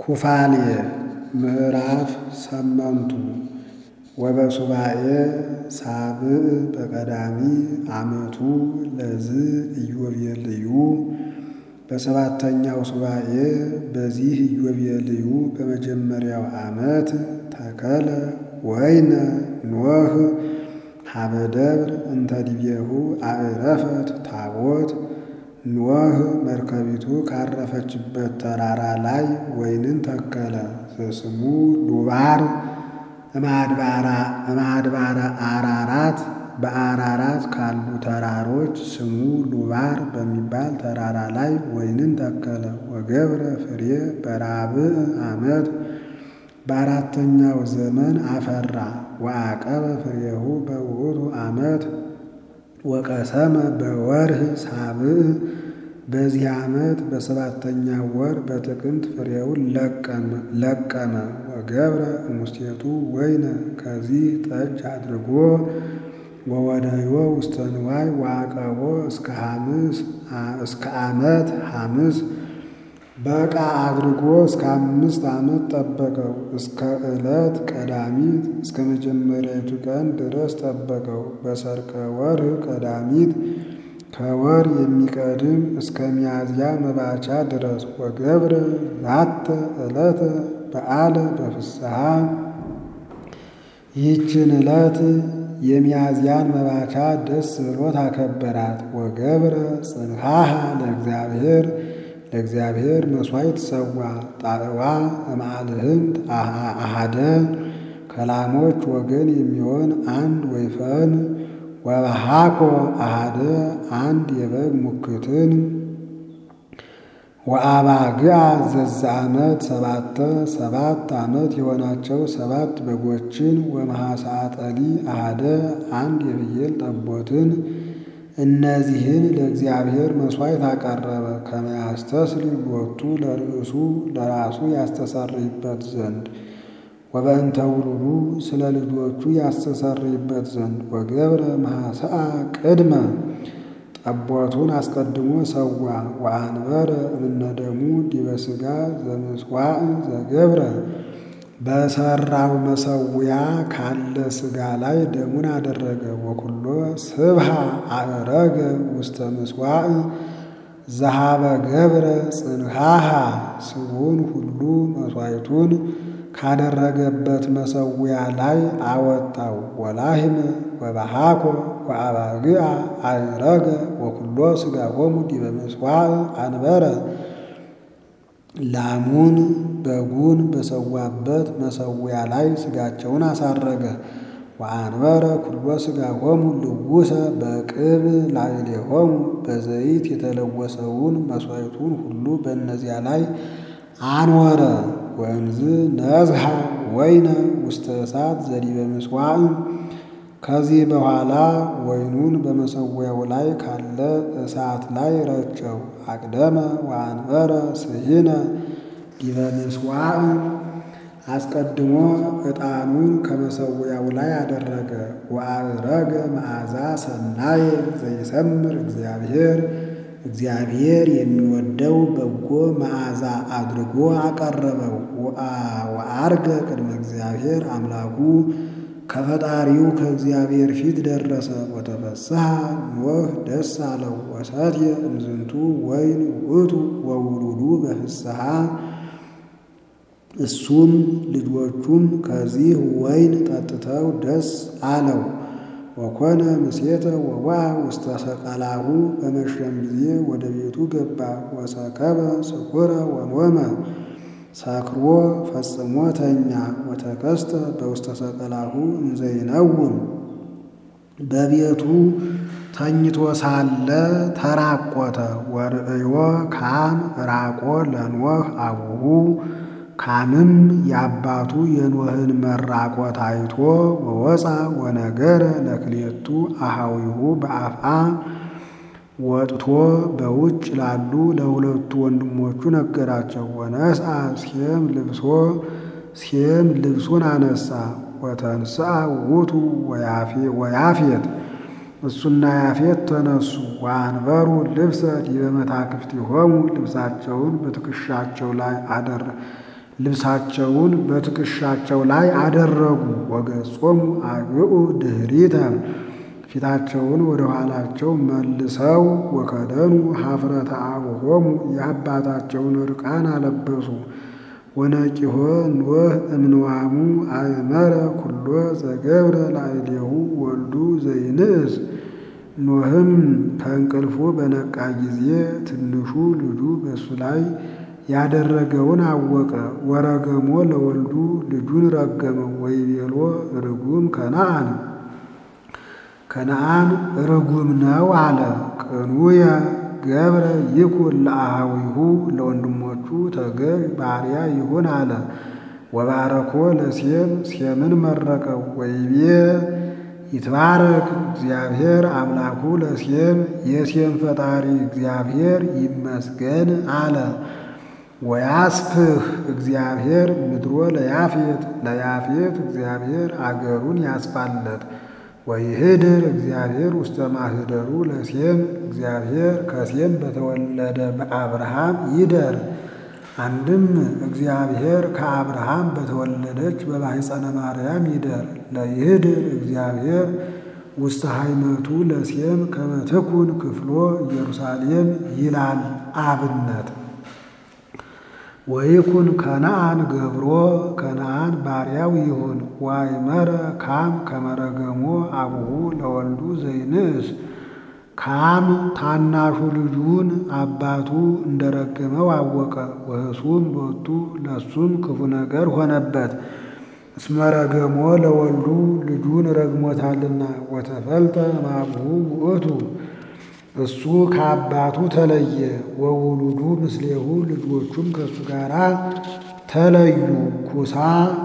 ኩፋሌ ምዕራፍ ሰመንቱ ወበሱባኤ ሳብዕ በቀዳሚ ዓመቱ ለዝ ኢዮቤልዩ በሰባተኛው ሱባኤ በዚህ ኢዮቤልዩ በመጀመሪያው ዓመት ተከለ ወይነ ኖህ ሀበ ደብር እንተ ዲቤሁ አዕረፈት ታቦት ኖህ መርከቢቱ ካረፈችበት ተራራ ላይ ወይንን ተከለ። ስሙ ሉባር እማድባረ አራራት በአራራት ካሉ ተራሮች ስሙ ሉባር በሚባል ተራራ ላይ ወይንን ተከለ። ወገብረ ፍሬ በራብዕ ዓመት በአራተኛው ዘመን አፈራ። ወአቀበ ፍሬሁ በውእቱ ዓመት ወቀሰመ በወርህ ሳብዕ በዚህ ዓመት በሰባተኛው ወር በጥቅምት ፍሬውን ለቀመ። ወገብረ እሙስቴቱ ወይነ ከዚህ ጠጅ አድርጎ ወወደዮ ውስተ ንዋይ ወአቀቦ እስከ ዓመት ሐምስ በዕቃ አድርጎ እስከ አምስት ዓመት ጠበቀው። እስከ ዕለት ቀዳሚት እስከ መጀመሪያቱ ቀን ድረስ ጠበቀው። በሰርቀ ወርህ ቀዳሚት ከወር የሚቀድም እስከ ሚያዝያ መባቻ ድረስ ወገብረ ዛተ ዕለተ በዓለ በፍስሐ ይህችን ዕለት የሚያዝያን መባቻ ደስ ብሎት አከበራት። ወገብረ ጽንሐሃ ለእግዚአብሔር ለእግዚአብሔር መሥዋዕት ሰዋ ጣዕዋ እምአልህምት አሃደ ከላሞች ወገን የሚሆን አንድ ወይፈን ወበሃኮ አሃደ አንድ የበግ ሙክትን ወአባግዓ ዘዛ ዓመት ሰባተ ሰባት ዓመት የሆናቸው ሰባት በጎችን ወመሐሳጠሊ አሃደ አንድ የፍየል ጠቦትን እነዚህን ለእግዚአብሔር መሥዋዕት አቀረበ። ከመያስተስል ሎቱ ለርእሱ ለራሱ ያስተሰርይበት ዘንድ ወበእንተ ውሉዱ ስለ ልጆቹ ያስተሰርይበት ዘንድ ወገብረ መሐሰአ ቅድመ ጠቦቱን አስቀድሞ ሰዋ። ወአንበረ እምነደሙ ዲበ ሥጋ ዘምስዋዕ ዘገብረ በሰራው መሰዊያ ካለ ሥጋ ላይ ደሙን አደረገ። ወኩሎ ስብሃ አዕረገ ውስተ ምስዋዕ ዘሃበ ገብረ ጽንሃሃ ስቡን ሁሉ መሥዋዕቱን ካደረገበት መሰዊያ ላይ አወጣው። ወላህመ ወበሃኮ ወአባግዓ አዕረገ ወኩሎ ሥጋሆሙ ዲበ ምስዋዕ አንበረ ላሙን በጉን በሰዋበት መሰዊያ ላይ ሥጋቸውን አሳረገ። ወአንበረ ኩሎ ሥጋሆሙ ልውሰ በቅብ ላዕሌሆሙ በዘይት የተለወሰውን መሥዋዕቱን ሁሉ በእነዚያ ላይ አንወረ። ወእምዝ ነዝሃ ወይነ ውስተ እሳት ዘዲበ ምስዋዕ ከዚህ በኋላ ወይኑን በመሰዊያው ላይ ካለ እሳት ላይ ረጨው። አቅደመ ወአንበረ ስሂነ ዲበ ምስዋዕ አስቀድሞ ዕጣኑን ከመሰዊያው ላይ አደረገ። ወአዕረገ መዓዛ ሰናየ ዘይሰምር እግዚአብሔር እግዚአብሔር የሚወደው በጎ መዓዛ አድርጎ አቀረበው። ወአርገ ቅድመ እግዚአብሔር አምላኩ ከፈጣሪው ከእግዚአብሔር ፊት ደረሰ። ወተፈስሐ ኖህ ደስ አለው። ወሰትየ እምዝንቱ ወይን ውእቱ ወውሉዱ በፍስሐ እሱም ልጆቹም ከዚህ ወይን ጠጥተው ደስ አለው። ወኮነ ምሴተ ወዋ ውስተ ሰቀላሁ በመሸም ጊዜ ወደ ቤቱ ገባ። ወሰከበ ስኩረ ወኖመ ሰክሮ ፈጽሞ ተኛ። ወተከስተ በውስተ ሰቀላሁ እንዘይነውም በቤቱ ተኝቶ ሳለ ተራቆተ። ወርእዮ ካም ራቆ ለኖህ አቡሁ ካምም የአባቱ የኖህን መራቆት አይቶ ወወፃ ወነገረ ለክሌቱ አሃዊሁ በአፍአ ወጥቶ በውጭ ላሉ ለሁለቱ ወንድሞቹ ነገራቸው። ወነስአ ሴም ልብሶ ሴም ልብሱን አነሳ። ወተንስአ ውእቱ ወያፌት እሱና ያፌት ተነሱ። ወአንበሩ ልብሰ ዲበ መታክፍቲሆሙ ልብሳቸውን በትከሻቸው ላይ አደረ ልብሳቸውን በትከሻቸው ላይ አደረጉ። ወገጾሙ አግብኡ ድኅሪተ ፊታቸውን ወደ ኋላቸው መልሰው ወከደኑ ኀፍረተ አቡሆሙ የአባታቸውን ዕርቃን አለበሱ። ወነቂሆ ኖህ እምንዋሙ አእመረ ኩሎ ዘገብረ ላዕሌሁ ወልዱ ዘይንእስ ኖህም ከእንቅልፉ በነቃ ጊዜ ትንሹ ልጁ በእሱ ላይ ያደረገውን አወቀ። ወረገሞ ለወልዱ ልጁን ረገመው። ወይቤሎ ርጉም ከነአን ከነአን ርጉም ነው አለ። ቅኑየ ገብረ ይኩን ለአኀዊሁ ለወንድሞቹ ተገዥ ባሪያ ይሁን አለ። ወባረኮ ለሴም ሴምን መረቀው። ወይቤ ይትባረክ እግዚአብሔር አምላኩ ለሴም የሴም ፈጣሪ እግዚአብሔር ይመስገን አለ። ወያስፍህ እግዚአብሔር ምድሮ ለያፌት ለያፌት እግዚአብሔር አገሩን ያስፋለት። ወይህድር እግዚአብሔር ውስተ ማህደሩ ለሴም እግዚአብሔር ከሴም በተወለደ በአብርሃም ይደር። አንድም እግዚአብሔር ከአብርሃም በተወለደች በማኅፀነ ማርያም ይደር። ለይህድር እግዚአብሔር ውስተ ሃይመቱ ለሴም ከመትኩን ክፍሎ ኢየሩሳሌም ይላል አብነት ወይኩን ከነአን ገብሮ ከነአን ባሪያው ይሁን። ዋይመረ ካም ከመረገሞ አቡሁ ለወልዱ ዘይንእስ ካም ታናሹ ልጁን አባቱ እንደረገመው አወቀ። ወህሱም ሎቱ ለሱም ክፉ ነገር ሆነበት። እስመረገሞ ለወልዱ ልጁን ረግሞታልና። ወተፈልጠ እምአቡሁ ውእቱ እሱ ከአባቱ ተለየ። ወውሉዱ ምስሌሁ ልጆቹም ከእሱ ጋር ተለዩ። ኩሳ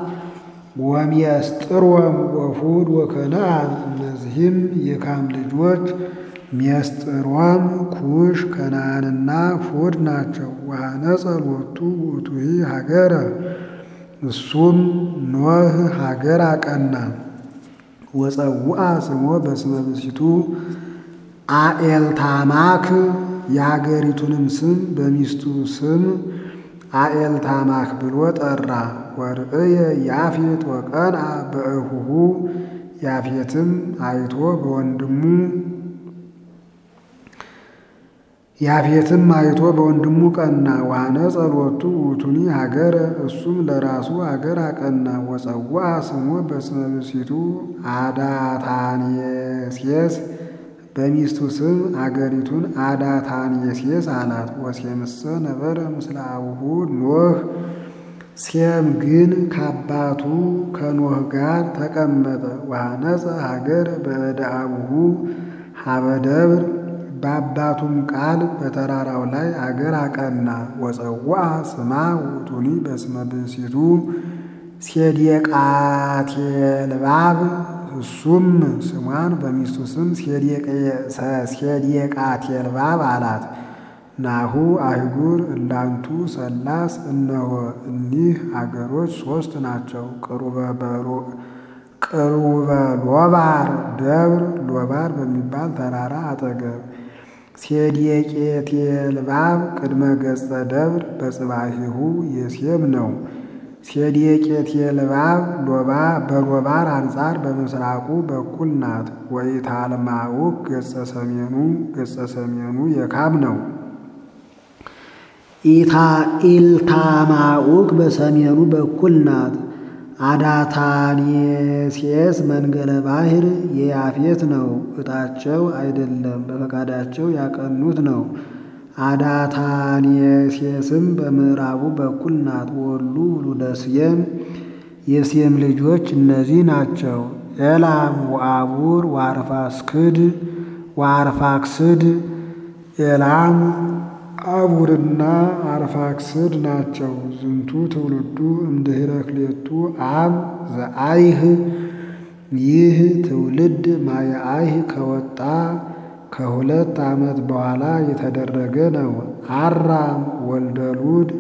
ወሚያስጥሮም ወፉድ ወከነአን እነዚህም የካም ልጆች ሚያስጥሮም፣ ኩሽ፣ ከነአንና ፉድ ናቸው። ወአነጸ ሎቱ ውእቱሂ ሀገረ እሱም ኖህ ሀገር አቀና። ወፀውአ ስሞ በስመ ብእሲቱ አኤልታማክ የሀገሪቱንም ስም በሚስቱ ስም አኤልታማክ ብሎ ጠራ። ወርእየ ያፌት ወቀንአ በእሁሁ ያፌትም አይቶ በወንድሙ ያፌትም አይቶ በወንድሙ ቀና። ዋነጸ ሎቱ ውእቱኒ ሀገረ እሱም ለራሱ ሀገር አቀና። ወፀውአ ስሞ በስመ ብእሲቱ አዳታኔሴስ በሚስቱ ስም አገሪቱን አዳታኔሴስ አላት። ወሴምሰ ነበረ ምስለ አቡሁ ኖህ ሴም ግን ከአባቱ ከኖህ ጋር ተቀመጠ። ዋነጸ ሀገር በእደ አቡሁ ሀበ ደብር በአባቱም ቃል በተራራው ላይ አገር አቀና። ወፀውአ ስማ ውእቱኒ በስመ ብእሲቱ ሴዴቃቴልባብ እሱም ስሟን በሚስቱ ስም ሴዴቃቴልባብ አላት። ናሁ አይጉር እላንቱ ሰላስ እነሆ እኒህ አገሮች ሦስት ናቸው። ቅሩበ ሎባር ደብር ሎባር በሚባል ተራራ አጠገብ ሴዴቄቴልባብ ቅድመ ገጸ ደብር በጽባሂሁ የሴም ነው። ሴዴቄቴልባብ ሎባ በሎባር አንጻር በምስራቁ በኩል ናት። ወኢታልማውክ ገጸ ሰሜኑ ገጸ ሰሜኑ የካም ነው። ኢልታማኡክ በሰሜኑ በኩል ናት። አዳታኔሴስ መንገለ ባሕር የያፌት ነው። ዕጣቸው አይደለም በፈቃዳቸው ያቀኑት ነው። አዳታኔሴስም በምዕራቡ በኩል ናት። ወሉ ውሉደ ሴም የሴም ልጆች እነዚህ ናቸው። ኤላም ወአቡር ወአርፋክስድ ወአርፋክስድ ኤላም አቡርና አርፋክስድ ናቸው። ዝንቱ ትውልዱ እምድኅረ ክሌቱ አብ ዘአይህ ይህ ትውልድ ማየአይህ ከወጣ ከሁለት ዓመት በኋላ የተደረገ ነው። አራም ወልደ ሉድ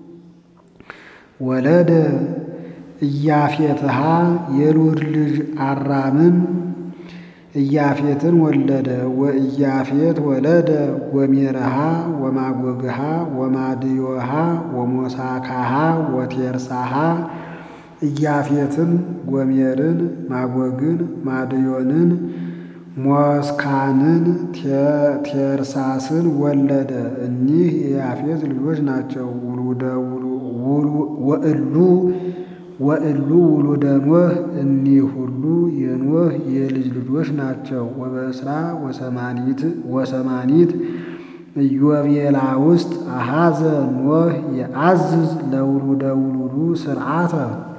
ወለደ ኢያፌትሃ የሉድ ልጅ አራምም ኢያፌትን ወለደ። ወኢያፌት ወለደ ወሜረሃ ወማጎግሃ ወማድዮሃ ወሞሳካሃ ወቴርሳሃ ኢያፌትን ጎሜርን ማጎግን ማድዮንን ሞስካንን ቴርሳስን ወለደ። እኒህ የያፌት ልጆች ናቸው። ወእሉ ወእሉ ውሉደ ኖህ እኒህ ሁሉ የኖህ የልጅ ልጆች ናቸው። ወበስራ ወሰማኒት ኢዮቤላ ውስጥ አሃዘ ኖህ የአዝዝ ለውሉደ ውሉዱ ስርዓተ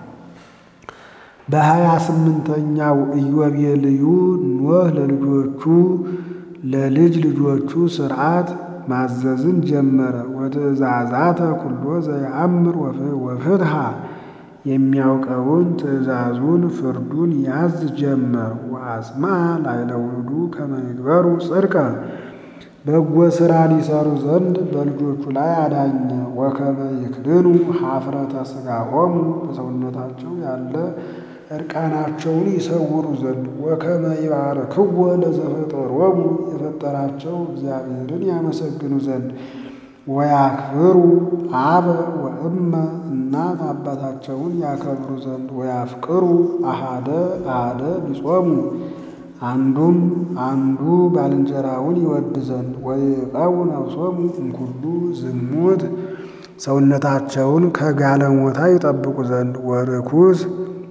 በሀያ ስምንተኛው ኢዮቤልዩ ኖህ ለልጆቹ ለልጅ ልጆቹ ስርዓት ማዘዝን ጀመረ። ወትእዛዛተ ኩሎ ዘየአምር ወፍትሃ የሚያውቀውን ትእዛዙን ፍርዱን ያዝ ጀመር። ወአጽማ ላዕለ ውሉዱ ከመ ይግበሩ ጽድቀ በጎ ሥራ ሊሰሩ ዘንድ በልጆቹ ላይ አዳኘ። ወከመ ይክድኑ ኀፍረተ ሥጋሆሙ በሰውነታቸው ያለ እርቃናቸውን ይሰውሩ ዘንድ ወከመ ይባርክዎ ለዘፈጠሮሙ የፈጠራቸው እግዚአብሔርን ያመሰግኑ ዘንድ ወያክብሩ አበ ወእመ እናት አባታቸውን ያከብሩ ዘንድ ወያፍቅሩ አሃደ አሃደ ቢጾሙ አንዱም አንዱ ባልንጀራውን ይወድ ዘንድ ወይቀው ነፍሶሙ እምኩሉ ዝሙት ሰውነታቸውን ከጋለሞታ ይጠብቁ ዘንድ ወርኩስ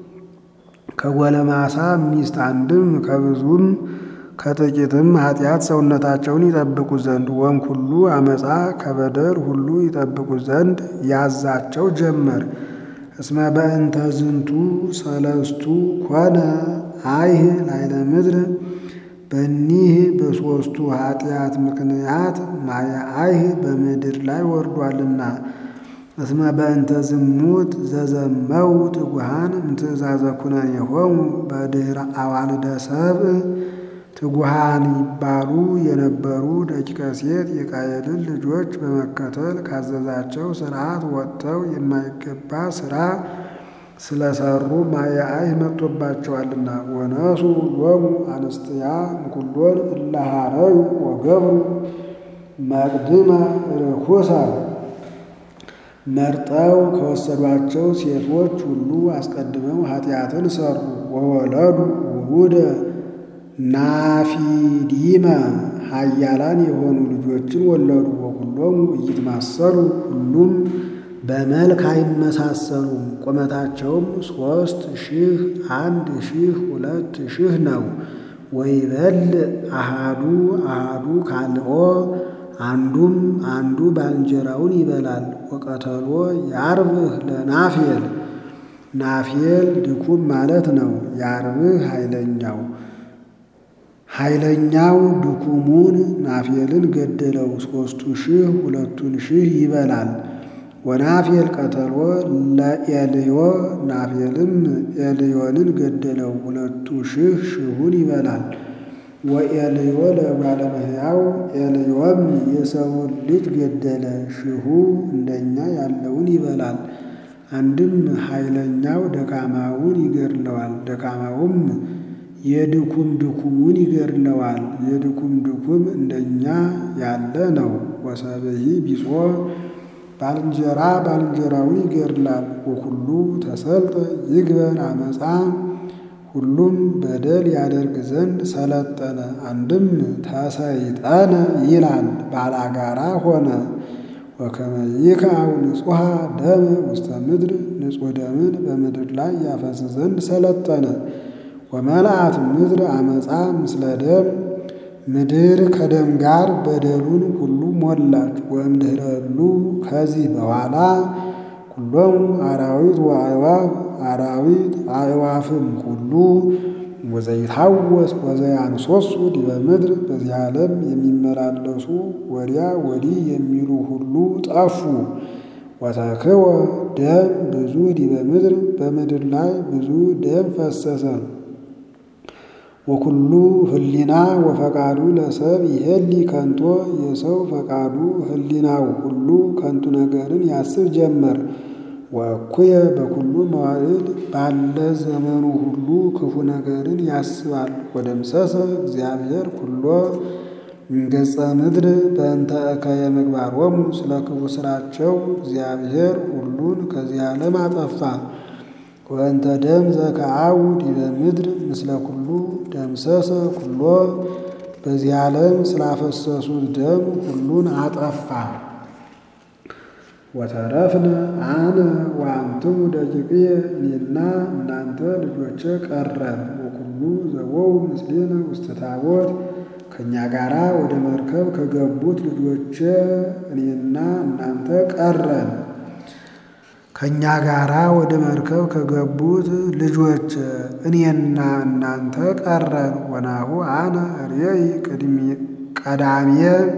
ከጎለማሳ ሚስት አንድም ከብዙም ከጥቂትም ኃጢአት ሰውነታቸውን ይጠብቁ ዘንድ ወእምኩሉ አመፃ ከበደል ሁሉ ይጠብቁ ዘንድ ያዛቸው ጀመር። እስመ በእንተ ዝንቱ ሰለስቱ ኮነ አይህ ላይለ ምድር በኒህ በሦስቱ ኃጢአት ምክንያት ማየ አይህ በምድር ላይ ወርዷልና። እስመ በእንተ ዝሙት ዘዘመው ትጉሃን እምትእዛዘ ኩነኔሆሙ በድኅረ አዋልደ ሰብእ ትጉሃን ይባሉ የነበሩ ደቂቀ ሴት የቃየልን ልጆች በመከተል ካዘዛቸው ሥርዓት ወጥተው የማይገባ ሥራ ስለሰሩ ማየ አይህ መጥቶባቸዋልና። ወነሱ ሎሙ አንስትያ እምኩሎን እለ ኀረዩ ወገብሩ መቅድመ ርኩሰ መርጠው ከወሰዷቸው ሴቶች ሁሉ አስቀድመው ኃጢአትን ሰሩ። ወወለዱ ውሉደ ናፊዲመ ኃያላን የሆኑ ልጆችን ወለዱ። ወኩሎሙ ኢይትማሰሉ ሁሉም በመልክ አይመሳሰሉም። ቁመታቸውም ሦስት ሺህ አንድ ሺህ ሁለት ሺህ ነው። ወይበል አሃዱ አሃዱ ካልኦ አንዱም አንዱ ባልንጀራውን ይበላል። ወቀተሎ ያርብህ ለናፌል ናፌል ድኩም ማለት ነው። ያርብህ ኃይለኛው ኃይለኛው ድኩሙን ናፌልን ገደለው። ሦስቱ ሺህ ሁለቱን ሺህ ይበላል። ወናፌል ቀተሎ ለኤልዮ ናፌልም ኤልዮንን ገደለው። ሁለቱ ሺህ ሺሁን ይበላል። ወኤልዮ ለእጓለ እመሕያው ኤልዮም የሰውን ልጅ ገደለ። ሺሁ እንደኛ ያለውን ይበላል። አንድም ኃይለኛው ደካማውን ይገድለዋል። ደካማውም የድኩም ድኩሙን ይገድለዋል። የድኩም ድኩም እንደኛ ያለ ነው። ወሰብሒ ቢጾ ባልንጀራ ባልንጀራውን ይገድላል። ወኩሉ ተሰልጠ ይግበር አመፃ ሁሉም በደል ያደርግ ዘንድ ሰለጠነ። አንድም ተሰይጠነ ይላል ባላጋራ ሆነ። ወከመ ይክዐው ንጹሐ ደም ውስተ ምድር ንጹሕ ደምን በምድር ላይ ያፈስ ዘንድ ሰለጠነ። ወመልአት ምድር አመፃ ምስለ ደም ምድር ከደም ጋር በደሉን ሁሉ ሞላች። ወእምድኅረሉ ከዚህ በኋላ ኩሎሙ አራዊት ወአዕዋፍ አራዊት አዕዋፍም ሁሉ ወዘይታወስ ወዘያንሶሱ ዲበ ምድር በዚህ ዓለም የሚመላለሱ ወዲያ ወዲህ የሚሉ ሁሉ ጠፉ። ወተክወ ደም ብዙ ዲበ ምድር በምድር ላይ ብዙ ደም ፈሰሰ። ወኩሉ ህሊና ወፈቃዱ ለሰብ ይሄሊ ከንቶ የሰው ፈቃዱ ህሊናው ሁሉ ከንቱ ነገርን ያስብ ጀመር። ወእኩየ በኩሉ መዋዕል ባለ ዘመኑ ሁሉ ክፉ ነገርን ያስባል። ወደምሰሰ እግዚአብሔር ኩሎ ገጸ ምድር በእንተ እከየ ምግባሮሙ ስለ ክፉ ስራቸው እግዚአብሔር ሁሉን ከዚህ ዓለም አጠፋ። ወእንተ ደም ዘከአው ዲበ ምድር ምስለ ኩሉ ደምሰሰ ኩሎ በዚህ ዓለም ስላፈሰሱት ደም ሁሉን አጠፋ። ወተረፍነ አነ ወአንትሙ ደቂቅየ እኔና እናንተ ልጆቼ ቀረን። ወኩሉ ዘወው ምስሌነ ውስተ ታቦት ከእኛ ጋራ ወደ መርከብ ከገቡት ልጆቼ እኔና እናንተ ቀረን። ከእኛ ጋራ ወደ መርከብ ከገቡት ልጆች እኔና እናንተ ቀረን። ወናሁ አነ ርእይ ቀዳሜ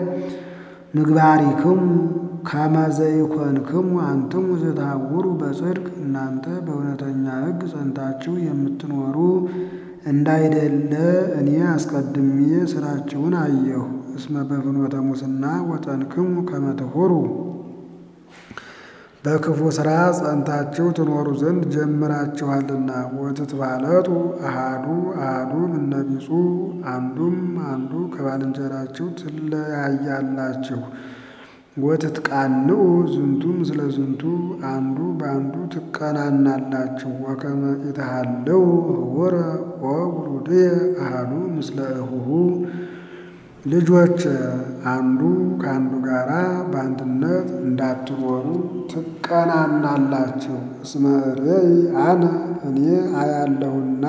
ምግባሪክሙ ከመ ዘይኮንክሙ አንትሙ ዘታውሩ በጽድቅ እናንተ በእውነተኛ ሕግ ጸንታችሁ የምትኖሩ እንዳይደለ እኔ አስቀድሜ ስራችሁን አየሁ። እስመ በፍኖተ ሙስና ወጠንክሙ ከመ ትሑሩ በክፉ ሥራ ጸንታችሁ ትኖሩ ዘንድ ጀምራችኋልና። ወትትባለጡ አሃዱ አሃዱ እምነቢጹ አንዱም አንዱ ከባልንጀራችሁ ትለያያላችሁ። ወትትቃንዑ ዝንቱ ምስለ ዝንቱ አንዱ በአንዱ ትቀናናላችሁ። ወከመ ኢትሃለው ህቡረ ወውሉድየ አሃዱ ምስለ እሁሁ ልጆች አንዱ ከአንዱ ጋር በአንድነት እንዳትኖሩ ትቀናናላችሁ። እስመ ርእይ አነ እኔ አያለሁና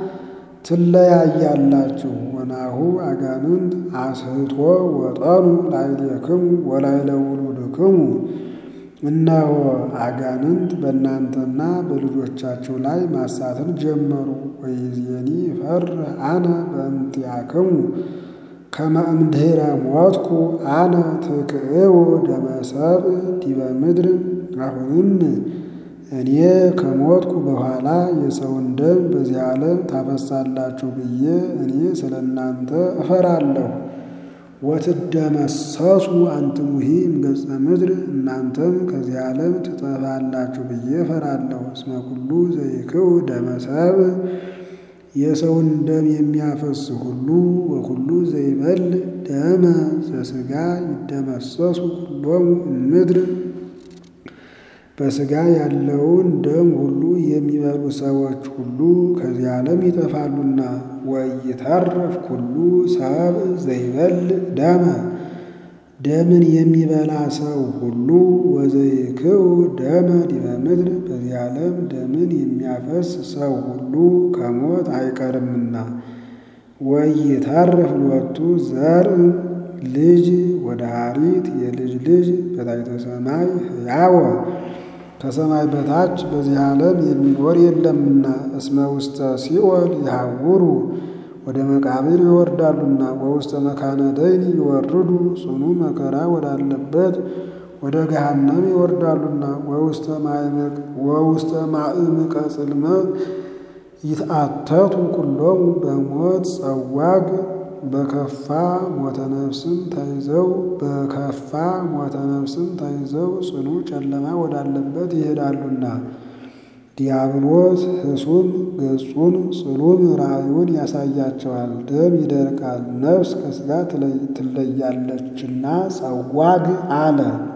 ትለያያላችሁ። ወናሁ አጋንንት አስሕቶ ወጠኑ ላዕሌክሙ ወላዕለ ውሉድክሙ እነሆ አጋንንት በእናንተና በልጆቻችሁ ላይ ማሳትን ጀመሩ። ወይእዜኒ እፈርህ አነ በእንቲአክሙ ከመ እምድኅረ ሞትኩ አነ ትክዕው ደመ ሰብእ ዲበ ምድር። አሁንም እኔ ከሞትኩ በኋላ የሰውን ደም በዚህ ዓለም ታፈሳላችሁ ብዬ እኔ ስለ እናንተ እፈራለሁ። ወትደመሰሱ አንትሙሂ እምገጸ ምድር እናንተም ከዚህ ዓለም ትጠፋላችሁ ብዬ እፈራለሁ። እስመ ኩሉ ዘይክው ደመ ሰብእ የሰውን ደም የሚያፈስ ሁሉ ወኩሉ ዘይበል ደመ ዘሥጋ ይደመሰሱ ኩሎሙ እምድር በሥጋ ያለውን ደም ሁሉ የሚበሉ ሰዎች ሁሉ ከዚህ ዓለም ይጠፋሉና። ወይተርፍ ኩሉ ሰብእ ዘይበል ደመ ደምን የሚበላ ሰው ሁሉ ወዘይክው ደመ ዲበ ምድር በዚህ ዓለም ደምን የሚያፈስ ሰው ሁሉ ከሞት አይቀርምና። ወይተርፍ ሎቱ ዘርእ ልጅ ወደ ሐሪት የልጅ ልጅ በታሕተ ሰማይ ሕያወ ከሰማይ በታች በዚህ ዓለም የሚኖር የለምና። እስመ ውስተ ሲኦል ይሃውሩ ወደ መቃብር ይወርዳሉና። ወውስተ መካነ ደይን ይወርዱ ጽኑ መከራ ወዳለበት ወደ ገሃነም ይወርዳሉና። ወውስተ ማዕምቀ ጽልመት ይትአተቱ ኩሎሙ በሞት ጸዋግ በከፋ ሞተ ነፍስም ተይዘው በከፋ ሞተ ነፍስም ተይዘው ጽኑ ጨለማ ወዳለበት ይሄዳሉና። ዲያብሎስ ሕሱም ገጹን ጽሉም ራእዩን ያሳያቸዋል። ደም ይደርቃል፣ ነፍስ ከሥጋ ትለያለችና ጸዋግ አለ።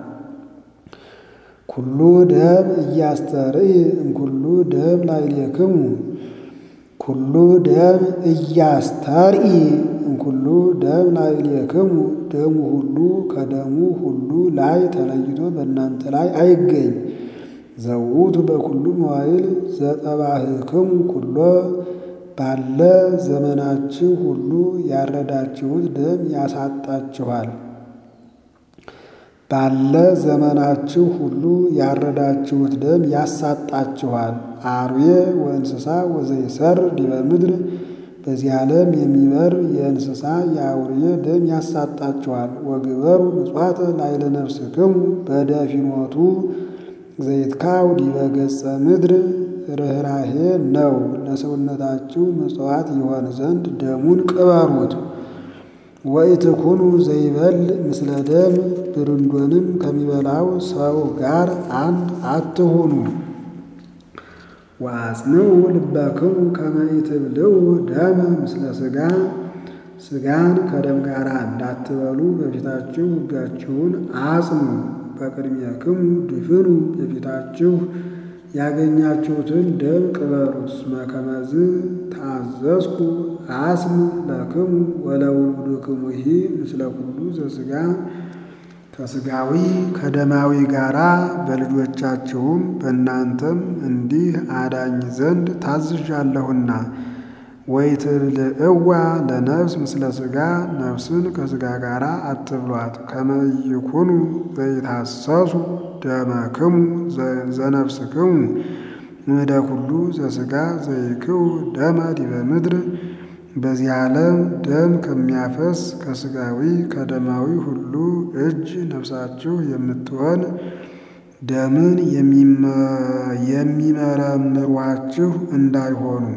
ኩሉ ደም እያስተርኢ እምኩሉ ደም ላዕሌክሙ ኩሉ ደም እያስተርኢ እምኩሉ ደም ላዕሌክሙ ደሙ ሁሉ ከደሙ ሁሉ ላይ ተለይቶ በእናንተ ላይ አይገኝ። ዘውቱ በኩሉ መዋዕል ዘጠባህክሙ ኩሎ ባለ ዘመናችሁ ሁሉ ያረዳችሁት ደም ያሳጣችኋል። ባለ ዘመናችሁ ሁሉ ያረዳችሁት ደም ያሳጣችኋል። አርዌ ወእንስሳ ወዘይሰር ዲበ ምድር በዚህ ዓለም የሚበር የእንስሳ የአውሬ ደም ያሳጣችኋል። ወግበሩ ምጽዋተ ላዕለ ነፍስክሙ በደፊኖቱ ዘይትካው ዲበ ገጸ ምድር ርኅራሄ ነው። ለሰውነታችሁ ምጽዋት ይሆን ዘንድ ደሙን ቅበሩት። ወኢትኩኑ ዘይበል ምስለ ደም ብርንዶንም ከሚበላው ሰው ጋር አንድ አትሁኑ። ወአጽንዑ ልበክሙ ከመ ኢትብልዑ ደመ ምስለ ሥጋ ሥጋን ከደም ጋር እንዳትበሉ በፊታችሁ ሕጋችሁን አጽኑ። በቅድሜክሙ ድፍኑ በፊታችሁ ያገኛችሁትን ደም ቅበሩት። እስመ ከመዝ ተአዘዝኩ አስም ለክሙ ወለውሉድክሙሂ ምስለ ኩሉ ዘሥጋ ከሥጋዊ ከደማዊ ጋራ በልጆቻችሁም በእናንተም እንዲህ አዳኝ ዘንድ ታዝዣለሁና። ወኢትብልዕዋ ለነፍስ ምስለ ሥጋ ነፍስን ከሥጋ ጋር አትብሏት። ከመ ኢይኩኑ ዘይታሰሱ ደመክሙ ዘነፍስክሙ እምደ ኩሉ ዘሥጋ ዘይክው ደመ ዲበ ምድር በዚህ ዓለም ደም ከሚያፈስ ከሥጋዊ ከደማዊ ሁሉ እጅ ነፍሳችሁ የምትሆን ደምን የሚመረምሯችሁ እንዳይሆኑ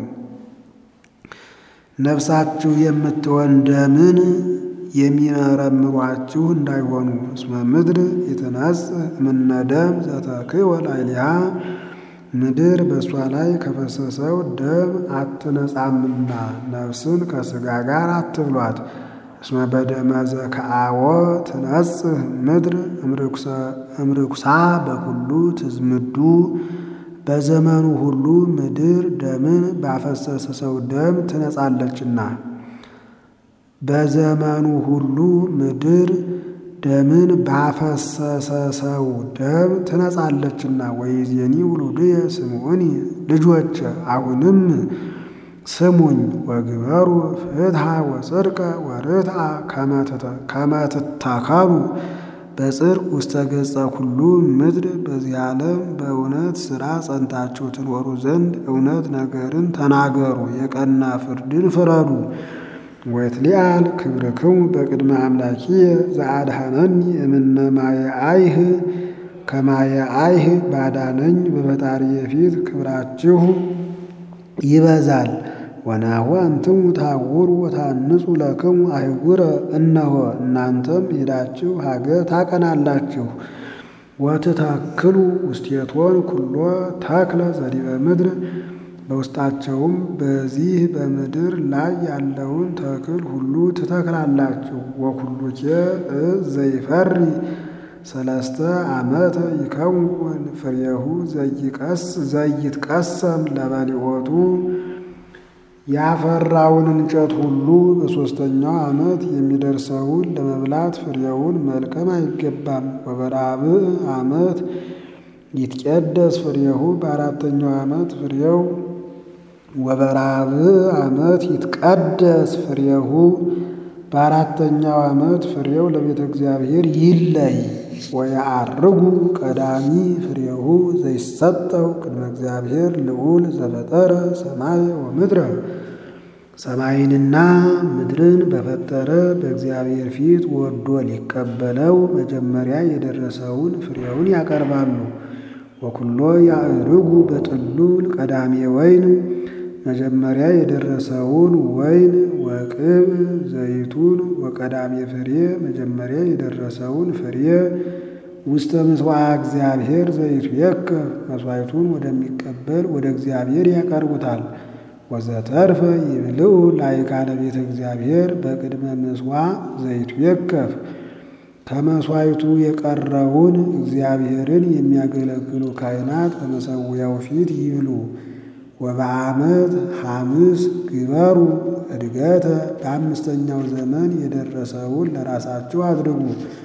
ነፍሳችሁ የምትሆን ደምን የሚመረምሯችሁ እንዳይሆኑ። እስመ ምድር የተነጽእ እምነ ደም ዘተክወ ላዕሌሃ ምድር በእሷ ላይ ከፈሰሰው ደም አትነጻምና ነፍስን ከሥጋ ጋር አትብሏት። እስመ በደመ ዘከአወ ትነጽህ ምድር እምርኩሳ በኩሉ ትዝምዱ በዘመኑ ሁሉ ምድር ደምን ባፈሰሰ ሰው ደም ትነጻለችና። በዘመኑ ሁሉ ምድር ደምን ባፈሰሰ ሰው ደም ትነጻለችና። ወይዜኒ ውሉድየ ስምዑኒ ልጆች አሁንም ስሙኝ። ወግበሩ ፍትሐ ወጽድቀ ወርትዐ ከመ ትተከሉ በጽድቅ ውስተ ገጸ ኩሉ ምድር በዚህ ዓለም በእውነት ሥራ ጸንታችሁ ትኖሩ ዘንድ እውነት ነገርን ተናገሩ፣ የቀና ፍርድን ፍረዱ። ወይትሊአል ክብርክሙ በቅድመ አምላኪየ ዘአድኀነኒ እምነ ማየ አይህ ከማየ አይህ ባዳነኝ በፈጣሪየ ፊት ክብራችሁ ይበዛል። ወናሁ አንትሙ ታውሩ ወታንጹ ለክሙ አይጉረ እነሆ እናንተም ሄዳችሁ ሀገር ታቀናላችሁ። ወትተክሉ ውስቴቶን ኩሎ ተክለ ዘዲበ ምድር በውስጣቸውም በዚህ በምድር ላይ ያለውን ተክል ሁሉ ትተክላላችሁ። ወኩሉኬ እፅ ዘይፈሪ ሰለስተ ዓመተ ይከውን ፍሬሁ ዘይትቀሰም ለበሊኦቱ ያፈራውን እንጨት ሁሉ በሦስተኛው ዓመት የሚደርሰውን ለመብላት ፍሬውን መልቀም አይገባም። ወበራብዕ ዓመት ይትቀደስ ፍሬሁ በአራተኛው ዓመት ፍሬው ወበራብዕ ዓመት ይትቀደስ ፍሬሁ በአራተኛው ዓመት ፍሬው ለቤተ እግዚአብሔር ይለይ። ወየዐርጉ ቀዳሚ ፍሬሁ ዘይሰጠው ቅድመ እግዚአብሔር ልዑል ዘፈጠረ ሰማይ ወምድረ ሰማይንና ምድርን በፈጠረ በእግዚአብሔር ፊት ወዶ ሊቀበለው መጀመሪያ የደረሰውን ፍሬውን ያቀርባሉ። ወኩሎ ያዕርጉ በጥሉል ቀዳሜ ወይን መጀመሪያ የደረሰውን ወይን ወቅብ ዘይቱን ወቀዳሜ ፍሬ መጀመሪያ የደረሰውን ፍሬ ውስተ ምሥዋዕ እግዚአብሔር ዘይትዌከ መሥዋዕቱን ወደሚቀበል ወደ እግዚአብሔር ያቀርቡታል። ወዘተርፈ ይብልዑ ላዕካነ ቤተ እግዚአብሔር በቅድመ ምሥዋዕ ዘይትዌከፍ ከመሥዋዕቱ የቀረውን እግዚአብሔርን የሚያገለግሉ ካህናት በመሠዊያው ፊት ይብሉ። ወበዓመት ሐምስ ግበሩ እድገተ በአምስተኛው ዘመን የደረሰውን ለራሳችሁ አድርጉ።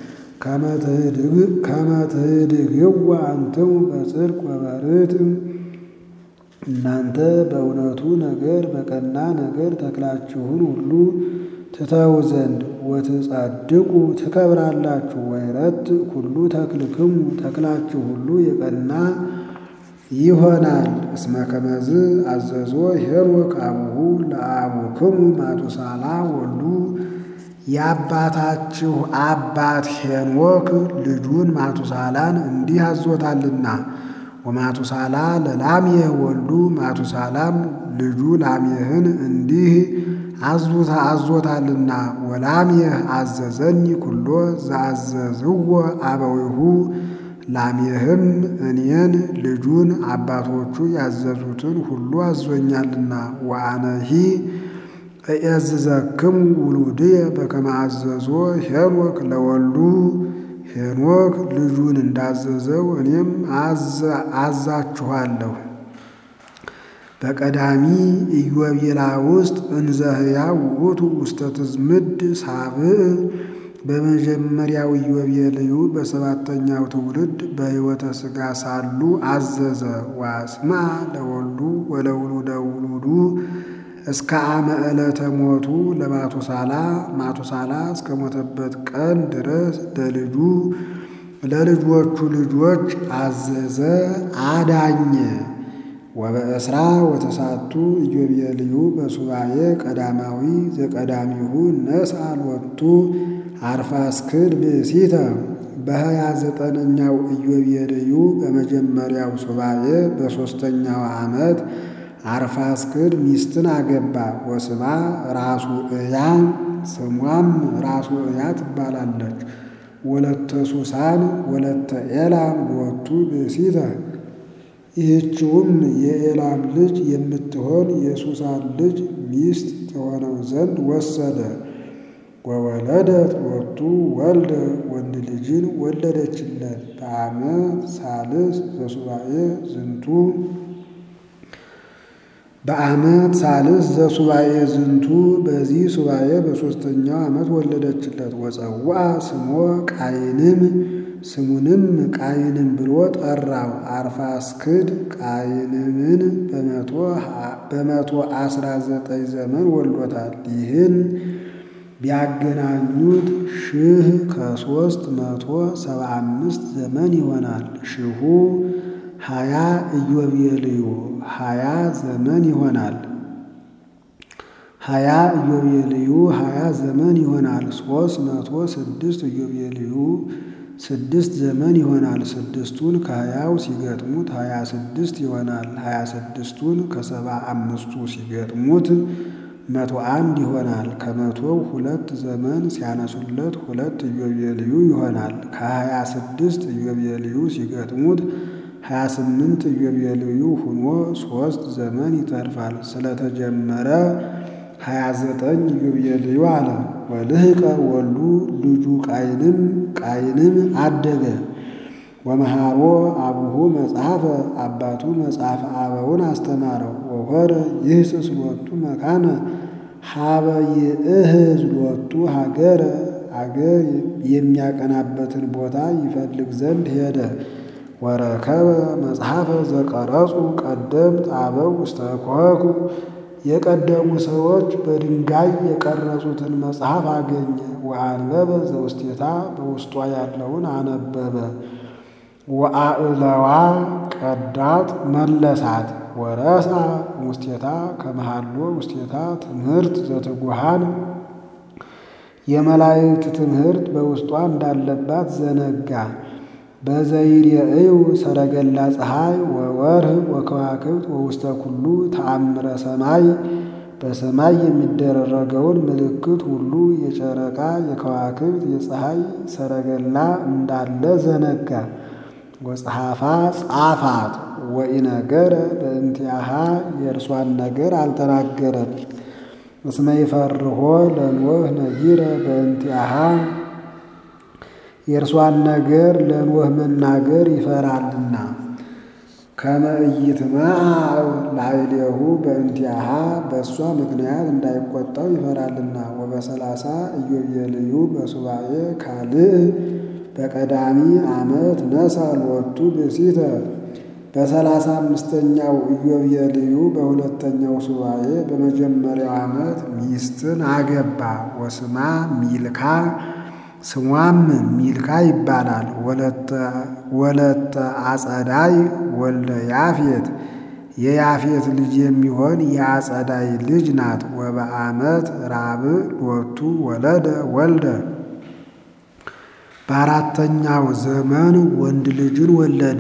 ከመ ትህድግዋ አንትሙ በጽድቅ ወበርትዕ እናንተ በእውነቱ ነገር በቀና ነገር ተክላችሁን ሁሉ ትተው ዘንድ ወትጸድቁ ትከብራላችሁ። ወይረት ኩሉ ተክልክሙ ተክላችሁ ሁሉ የቀና ይሆናል። እስመ ከመዝ አዘዞ ሄኖክ አቡሁ ለአቡክሙ ማቱሳላ ወልዱ የአባታችሁ አባት ሄኖክ ልጁን ማቱሳላን እንዲህ አዞታልና። ወማቱሳላ ለላሜህ ወልዱ ማቱሳላም ልጁ ላሜህን እንዲህ አዙታ አዞታልና ወላሜህ አዘዘኒ ኩሎ ዘአዘዝዎ አበዊሁ ላሜህም እኔን ልጁን አባቶቹ ያዘዙትን ሁሉ አዞኛልና ወአነሂ እያዝዘክሙ ውሉድየ በከመ አዘዞ ሄኖክ ለወልዱ ሄኖክ ልጁን እንዳዘዘው እኔም አዛችኋለሁ። በቀዳሚ ኢዮቤላ ውስጥ እንዘ ሕያው ውእቱ ውስተ ትዝምድ ሳብዕ በመጀመሪያው ኢዮቤልዩ በሰባተኛው ትውልድ በሕይወተ ሥጋ ሳሉ አዘዘ። ዋስማ ለወልዱ ወለውሉደ ውሉዱ እስከ አመ ዕለተ ሞቱ ለማቱሳላ ማቱሳላ እስከ ሞተበት ቀን ድረስ ለልጁ ለልጆቹ ልጆች አዘዘ አዳኘ። ወበእስራ ወተሳቱ ኢዮቤልዩ በሱባኤ ቀዳማዊ ዘቀዳሚሁ ነስአ ሎቱ አርፋክስድ ብእሲተ በሀያ ዘጠነኛው ኢዮቤልዩ በመጀመሪያው ሱባኤ በሦስተኛው ዓመት አርፋክስድ ሚስትን አገባ። ወስማ ራሱ እያ ስሟም ራሱ እያ ትባላለች። ወለተ ሱሳን ወለተ ኤላም ሎቱ ብእሲተ ይህችውም የኤላም ልጅ የምትሆን የሱሳን ልጅ ሚስት ትሆነው ዘንድ ወሰደ። ወወለደት ሎቱ ወልደ ወንድ ልጅን ወለደችለት። በዓመት ሳልስ ዘሱባኤ ዝንቱ በዓመት ሳልስ ዘሱባኤ ዝንቱ በዚህ ሱባኤ በሦስተኛው ዓመት ወለደችለት። ወፀውአ ስሞ ቃይንም ስሙንም ቃይንም ብሎ ጠራው። አርፋክስድ ቃይንምን በመቶ አስራ ዘጠኝ ዘመን ወልዶታል። ይህን ቢያገናኙት ሺህ ከሦስት መቶ ሰባ አምስት ዘመን ይሆናል። ሺሁ ሀያ ኢዮቤልዩ ሀያ ዘመን ይሆናል። ሀያ ኢዮቤልዩ ሀያ ዘመን ይሆናል። ሦስት መቶ ስድስት ኢዮቤልዩ ስድስት ዘመን ይሆናል። ስድስቱን ከሀያው ሲገጥሙት ሀያ ስድስት ይሆናል። ሀያ ስድስቱን ከሰባ አምስቱ ሲገጥሙት መቶ አንድ ይሆናል። ከመቶው ሁለት ዘመን ሲያነሱለት ሁለት ኢዮቤልዩ ይሆናል። ከሀያ ስድስት ኢዮቤልዩ ሲገጥሙት ሀያ ስምንት ኢዮቤልዩ ሁኖ ሦስት ዘመን ይተርፋል። ስለተጀመረ ሀያ ዘጠኝ ኢዮቤልዩ አለ። ወልህቀ ወልዱ ልጁ ቃይንም ቃይንም አደገ። ወመሃሮ አቡሁ መጽሐፈ አባቱ መጽሐፈ አበውን አስተማረው። ወሆረ ይህስስ ሎቱ መካነ ሀበ ይእህዝ ሎቱ ሀገረ አገር የሚያቀናበትን ቦታ ይፈልግ ዘንድ ሄደ። ወረከበ መጽሐፈ ዘቀረጹ ቀደምት አበው ውስተ ኮኩ የቀደሙ ሰዎች በድንጋይ የቀረጹትን መጽሐፍ አገኘ። ወአንበበ ዘውስቴታ በውስጧ ያለውን አነበበ። ወአእለዋ ቀዳት መለሳት። ወረሳ ውስቴታ ከመሃሎ ውስቴታ ትምህርት ዘትጉሃን የመላእክት ትምህርት በውስጧ እንዳለባት ዘነጋ። በዘይርእዩ ሰረገላ ፀሐይ ወወርህ ወከዋክብት ወውስተ ኩሉ ተአምረ ሰማይ በሰማይ የሚደረገውን ምልክት ሁሉ የጨረቃ የከዋክብት የፀሐይ ሰረገላ እንዳለ ዘነጋ። ወጸሐፋ ጻፋት ወኢነገረ በእንቲአሃ የእርሷን ነገር አልተናገረም። እስመ ይፈርሆ ለኖህ ነጊረ በእንቲአሃ የእርሷን ነገር ለኖህ መናገር ይፈራልና። ከመ ኢይትመዓዕ ላዕሌሁ በእንቲአሃ በእሷ ምክንያት እንዳይቆጣው ይፈራልና። ወበሰላሳ ኢዮቤልዩ በሱባኤ ካልእ በቀዳሚ ዓመት ነሣ ሎቱ ብእሲተ በሰላሳ አምስተኛው ኢዮቤልዩ በሁለተኛው ሱባኤ በመጀመሪያው ዓመት ሚስትን አገባ። ወስማ ሚልካ ስሟም ሚልካ ይባላል። ወለተ አጸዳይ ወልደ ያፌት የያፌት ልጅ የሚሆን የአጸዳይ ልጅ ናት። ወበዓመት ራብዕ ሎቱ ወለደ ወልደ በአራተኛው ዘመን ወንድ ልጅን ወለደ።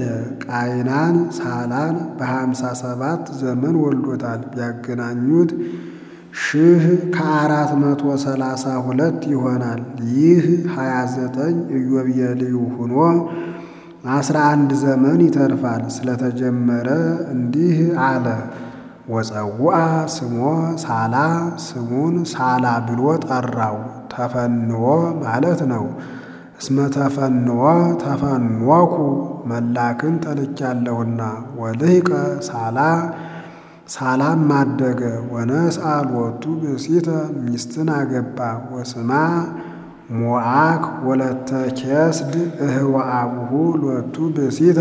ቃይናን ሳላን በሀምሳ ሰባት ዘመን ወልዶታል። ቢያገናኙት ሺህ ከአራት መቶ ሰላሳ ሁለት ይሆናል። ይህ ሀያ ዘጠኝ ኢዮቤልዩ ሆኖ አስራ አንድ ዘመን ይተርፋል። ስለተጀመረ እንዲህ አለ። ወፀውአ ስሞ ሳላ ስሙን ሳላ ብሎ ጠራው። ተፈንዎ ማለት ነው። እስመ ተፈንዎ ተፈንወኩ መላክን ተልኬያለሁና። ወልህቀ ሳላ ሳላም አደገ። ወነስአ ሎቱ ብእሲተ ሚስትን አገባ። ወስማ ሞዓክ ወለተ ኬስድ እህወ አቡሁ ሎቱ ብእሲተ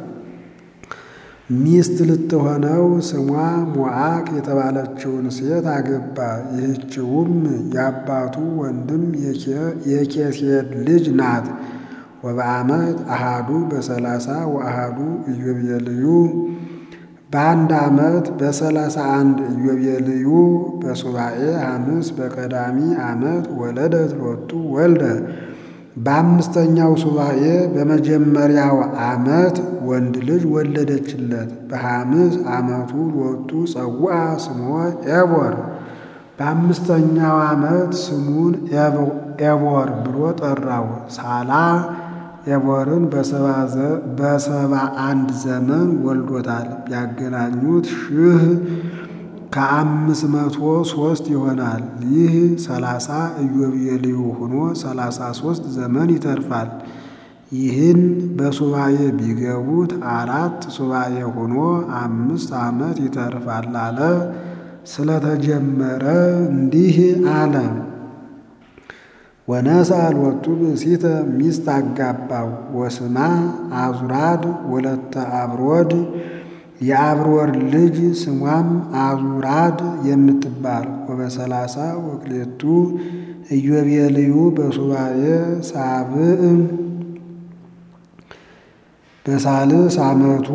ሚስት ልትሆነው ስሟ ሞዓክ የተባለችውን ሴት አገባ። ይህችውም የአባቱ ወንድም የኬሴድ ልጅ ናት። ወበዓመት አሃዱ በሰላሳ ወአሃዱ ኢዮቤልዩ በአንድ ዓመት በሰላሳ አንድ ኢዮቤልዩ በሱባኤ ሐምስ በቀዳሚ ዓመት ወለደት ሎቱ ወልደ በአምስተኛው ሱባኤ በመጀመሪያው ዓመት ወንድ ልጅ ወለደችለት። በሐምስ ዓመቱ ሎቱ ጸውአ ስሞ ኤቦር በአምስተኛው ዓመት ስሙን ኤቦር ብሎ ጠራው። ሳላ ኤቦርን በሰባ አንድ ዘመን ወልዶታል። ቢያገናኙት ሺህ ከአምስት መቶ ሦስት ይሆናል። ይህ ሰላሳ ኢዮቤልዩ ሆኖ ሰላሳ ሦስት ዘመን ይተርፋል። ይህን በሱባኤ ቢገቡት አራት ሱባኤ ሆኖ አምስት ዓመት ይተርፋል አለ። ስለተጀመረ እንዲህ አለ። ወነስአ ሎቱ ብእሲተ ሚስት አጋባው። ወስማ አዙራድ ወለተ አብሮድ የአብሮድ ልጅ ስሟም አዙራድ የምትባል ወበሰላሳ ወክሌቱ ኢዮቤልዩ በሱባኤ ሳብዕ በሳልስ ዓመቱ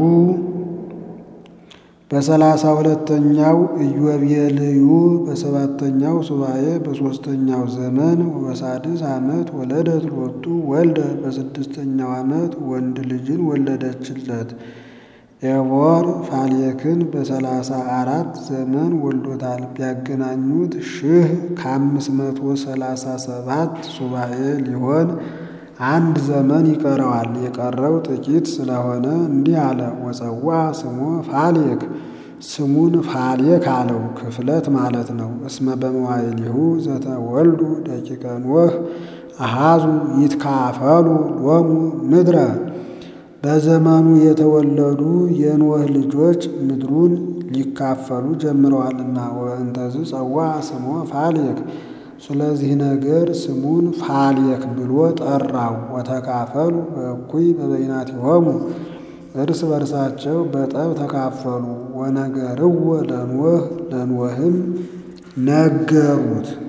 በሰላሳ ሁለተኛው ኢዮቤልዩ በሰባተኛው ሱባኤ በሦስተኛው ዘመን ወበሳድስ ዓመት ወለደት ሎቱ ወልደ በስድስተኛው ዓመት ወንድ ልጅን ወለደችለት። ኤቦር ፋሌክን በሰላሳ አራት ዘመን ወልዶታል። ቢያገናኙት ሺህ ከአምስት መቶ ሰላሳ ሰባት ሱባኤ ሊሆን አንድ ዘመን ይቀረዋል። የቀረው ጥቂት ስለሆነ እንዲህ አለ። ወፀዋ ስሞ ፋሌክ ስሙን ፋሌክ አለው። ክፍለት ማለት ነው። እስመ በመዋዕሊሁ ዘተወልዱ ደቂቀ ኖህ አሃዙ ይትካፈሉ ሎሙ ምድረ በዘመኑ የተወለዱ የኖህ ልጆች ምድሩን ሊካፈሉ ጀምረዋልና። ወእንተዝ ጸዋ ስሞ ፋሌክ ስለዚህ ነገር ስሙን ፋሌክ ብሎ ጠራው። ወተካፈሉ በእኩይ በበይናቲሆሙ እርስ በርሳቸው በጠብ ተካፈሉ። ወነገርዎ ለኖህ ለኖህም ነገሩት።